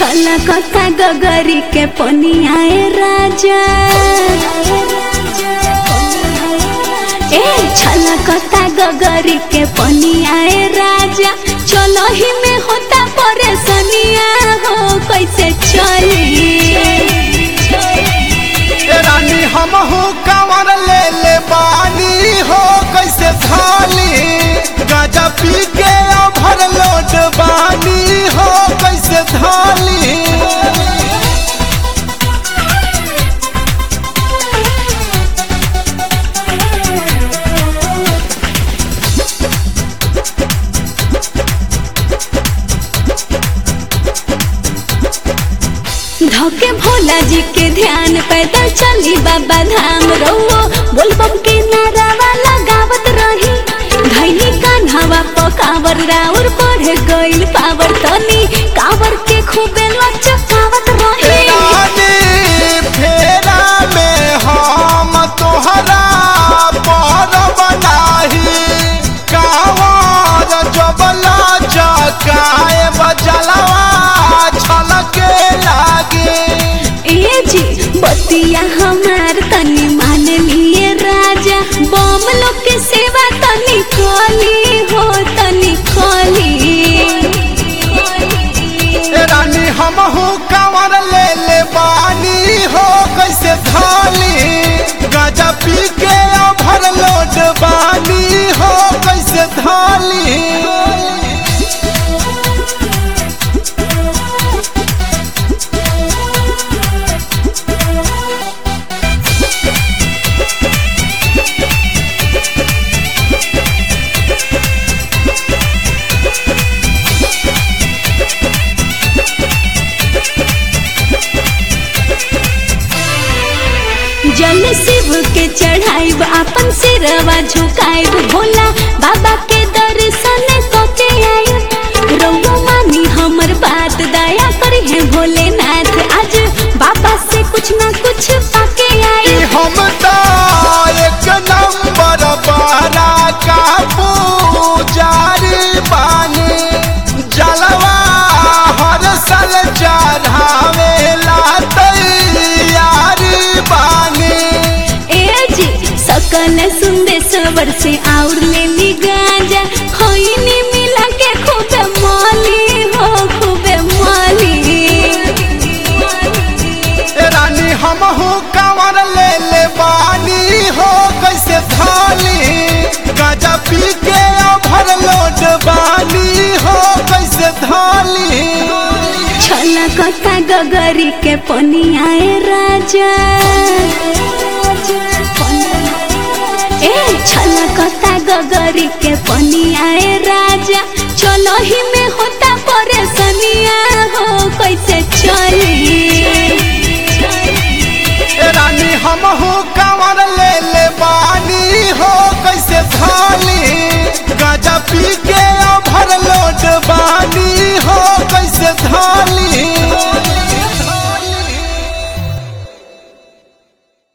छला कथा गगरी के पनियाए राजा ए छला कथा गगरी के पनियाए राजा चलो ही में होता परेशानिया हो कैसे चली ए रानी हम हो कंवर ले ले बानी हो कैसे थाली गाजा पी के भर लोट बानी हो कैसे थाली धोके भोला जी के ध्यान पैदल चली बाबा धाम रहो बोलबम के नारावा लगावत रही धैनी कान्हावा पकावर राउर बढ़ गइल पावर तनी कावर के खूबे लचकावत रही रानी फेरा में हम तोहरा पर बनाही कावर जबला चकाए बजलवा छलके लागे ए जी बतिया हमार तनी मान लिए राजा बम लोग के सेवा तनी खोली हो तनी खोली ए रानी हम हो कंवर ले ले बानी हो कैसे थाली गाजा पी के भर लोट बानी हो कैसे थाली जल शिव के चढ़ाइब अपन सिरवा झुकाइब भोला बाबा के दर्शन कके आइब रउआ मानी हमर बात दया करी है भोलेनाथ आज बाबा से कुछ ना कुछ पाके कि आइब हम तो एक नंबर बारा का पुजारी बानी जलवा हर साल चढ़ावेला तैयारी बानी ए जी सकल सुंदेश्वर से और ले ली गांजा होइनी मिला के खूबे मौली हो खूबे मौली ए रानी हम हो कंवर ले ले बानी हो कैसे थाली गाजा पी के भर लोट बानी हो कैसे थाली छला कथा गगरी के पनियाए राजा ए छला कथा गगरी के पनियाए राजा चलो ही में होता परेशानिया